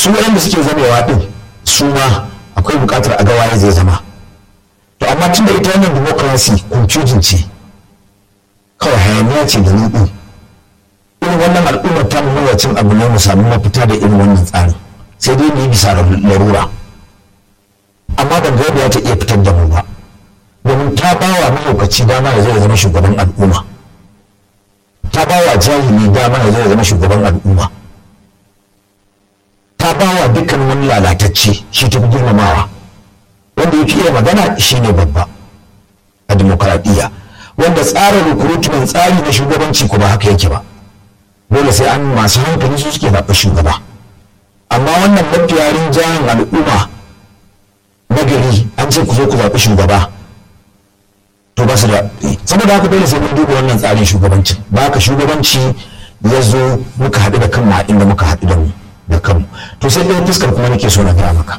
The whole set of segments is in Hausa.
su waɗanda suke zamewa ɗin su ma akwai buƙatar a ga waye zai zama to amma tun da ita wannan democracy confusion ce kawai hayaniya ce da nuɗi irin wannan al'ummar ta nuna cin abu ne mu samu mafita da irin wannan tsarin sai dai mu yi bisa larura amma ban ga yadda ta iya fitar da mu ba domin ta ba wa mahaukaci dama ya zai zama shugaban al'umma ta ba wa jahili dama ya zai zama shugaban al'umma ta ba wa dukkan wani lalatacce shi ta fi girmamawa wanda ya fi iya magana shi ne babba a dimokuraɗiyya wanda tsarin recruitment tsari na shugabanci kuma haka yake ba dole sai an masu hankali su suke zaɓa shugaba amma wannan mafiya rinjayen al'umma na gari an ce ku zo ku zaɓi shugaba to ba su da saboda haka dole sai mun duba wannan tsarin shugabancin ba ka shugabanci ya zo muka haɗu da kanmu a inda muka haɗu da mu da kanmu to sai ɗaya fuskar kuma nake so na gaya maka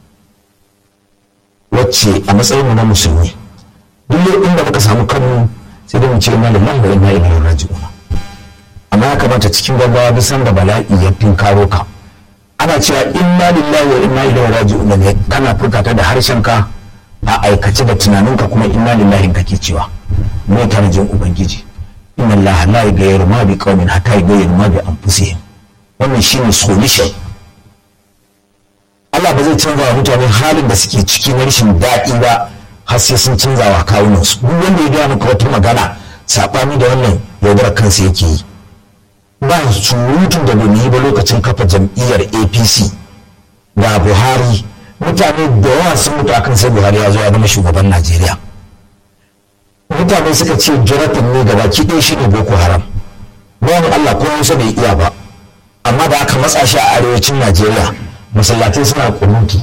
wacce a matsayin mu na musulmi duk inda muka samu kanmu sai dai mu ce inna lillahi wa inna ilaihi raji'un amma ya kamata cikin gaggawa duk sanda bala'i ya tinkaro ka ana cewa inna lillahi wa inna ilaihi raji'un ne kana furta da harshen ka a aikace da tunaninka kuma inna lillahi kake cewa me tarjin ubangiji inna allaha la yughayyiru ma bi qaumin hatta yughayyiru ma bi anfusihim wannan shine solution Allah ba zai canza wa mutane halin da suke ciki na rashin daɗi ba har sai sun canza wa kawunansu duk wanda ya gaya maka wata magana saɓani da wannan yaudarar kansa yake yi ba surutun da bai yi ba lokacin kafa jam'iyyar apc ga buhari mutane da yawa sun mutu akan sai buhari ya zo ya zama shugaban najeriya mutane suka ce jonathan ne gaba ki ɗaya shi ne boko haram bayan allah ko hausa bai iya ba amma da aka matsa shi a arewacin najeriya masallatai suna kunuti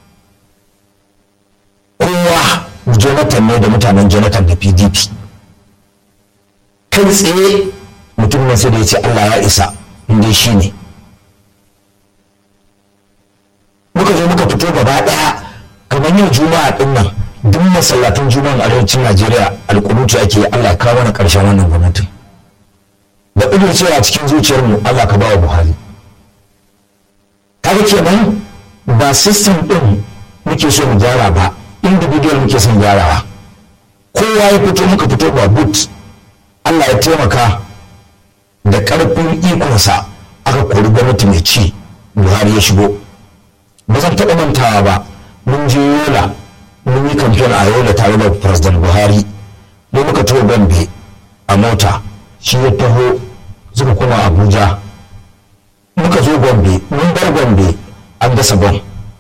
kowa jonathan ne da mutanen jonathan da pdp kai tsaye mutum nan sai da ya ce allah ya isa inda shi ne muka zo muka fito gaba daya kamar yau juma'a din nan duk masallatan juma'an arewacin najeriya alkunutu ake yi allah kawo mana karshen wannan gwamnatin da ƙudur cewa cikin zuciyarmu allah ka ba wa buhari kaga kenan ba system din muke so mu gyara ba individual muke son gyarawa kowa ya fito muka fito ba but Allah ya taimaka da ƙarfin ikonsa aka kori gwamnati mai ci buhari ya shigo ba zan taɓa mantawa ba mun je yola mun yi kamfen a yola tare da president buhari ne muka taho gombe a mota shi ya taho suka kuma abuja muka zo gombe mun bar gombe an dasa bom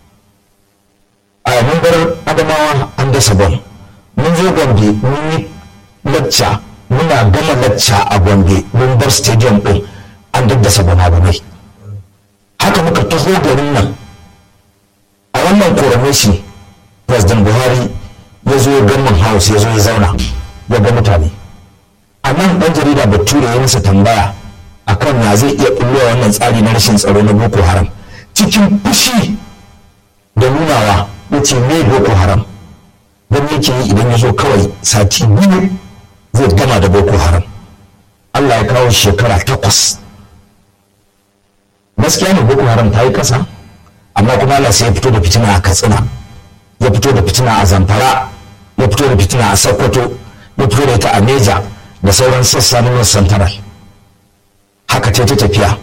a mun bar adamawa an dasa bom mun zo gombe mun yi lacca muna gama lacca a gombe mun bar stadium din an daddasa bama-bamai haka muka taho garin nan a wannan coronation president buhari ya zo gamman house ya zo ya zauna ya ga mutane a nan ɗan jarida bature ya masa tambaya akan ya zai iya ɓullowa wannan tsari na rashin tsaro na boko haram cikin fushi da nunawa ya ce me boko haram don yake yi idan ya zo kawai sati biyu zai gama da boko haram allah ya kawo shekara takwas gaskiya ne boko haram ta yi kasa amma kuma allah sai ya fito da fitina a katsina ya fito da fitina a zamfara ya fito da fitina a sokoto ya fito da ita a neja da sauran sassa na north central haka ta ta tafiya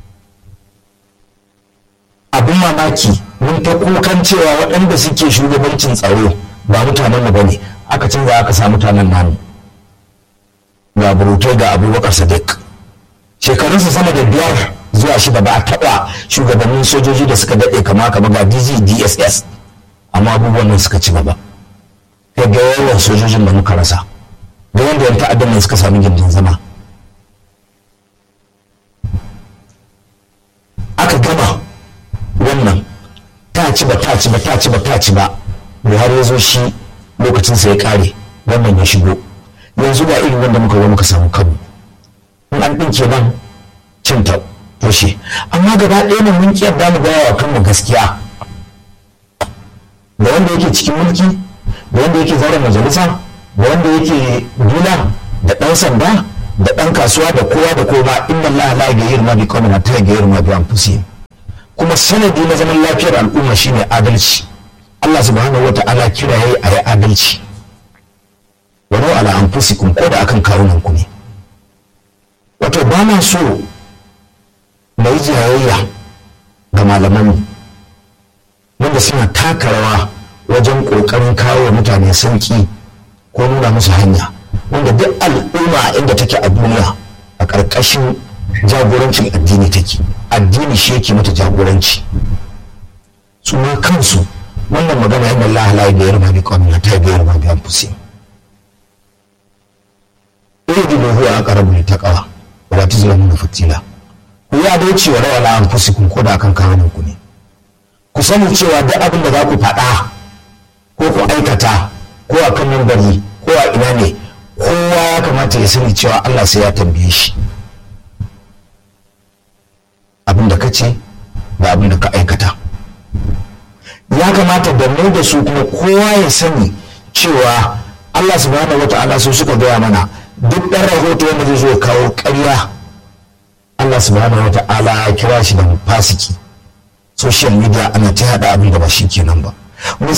abin mamaki mun ta kukan cewa waɗanda suke shugabancin tsaro ba mutanen mu bane aka canza aka sa mutanen namu ga burutai ga abubakar sadiq shekarunsa sama da biyar zuwa shida ba a taɓa shugabannin sojoji da suka daɗe kama kama ga dg dss amma abubuwan nan suka ci gaba kai ga yawan sojojin da muka rasa da wanda yan ta'addan nan suka sami gindin zama aka gama wannan ta ci ba ta ci ba ta ci ba ta ci ba buhari ya zo shi lokacinsa ya kare wannan ya shigo yanzu ba irin wanda muka zo muka samu kanmu in an ɗinke nan cin ta toshe amma gaba ɗaya ne mun kiyar mu gaya wa kanmu gaskiya da wanda yake cikin mulki da wanda yake zauren majalisa da wanda yake dula da ɗan sanda da ɗan kasuwa da kowa da kowa inna Allah la yughayyiru ma bi qaumin hatta yughayyiru ma bi anfusihim kuma sanadi na zaman lafiyar al'umma shine adalci Allah subhanahu wa ta'ala kira yayi a yi adalci walau ala anfusikum ko da akan kawunan ku ne wato ba na so na yi jayayya ga malamanmu wanda suna taka rawa wajen ƙoƙarin kawo wa mutane sauƙi ko nuna musu hanya wanda duk al'umma inda take a duniya a ƙarƙashin jagorancin addini take addini shi yake mata jagoranci su ma kansu wannan magana yana Allah la biyar ma bi qawmin ta biyar ma bi anfusihim idilu huwa aqrabu lit taqwa wa la tuzlamuna fatila ku ya dace wa rawala anfusikum ko da akan kawunan ku ne ku sani cewa duk abin da za ku faɗa ko ku aikata ko a kan mambari ko a ina ne kowa ya kamata ya sani cewa Allah sai ya tambaye shi abin da ka ce da abin da ka aikata ya kamata da mu da su kuma kowa ya sani cewa Allah subhanahu wata'ala su suka gaya mana duk ɗan rahoto wanda zai zo kawo ƙarya Allah subhanahu wata'ala ya kira shi da fasiki social media ana ta haɗa abin da ba shi kenan ba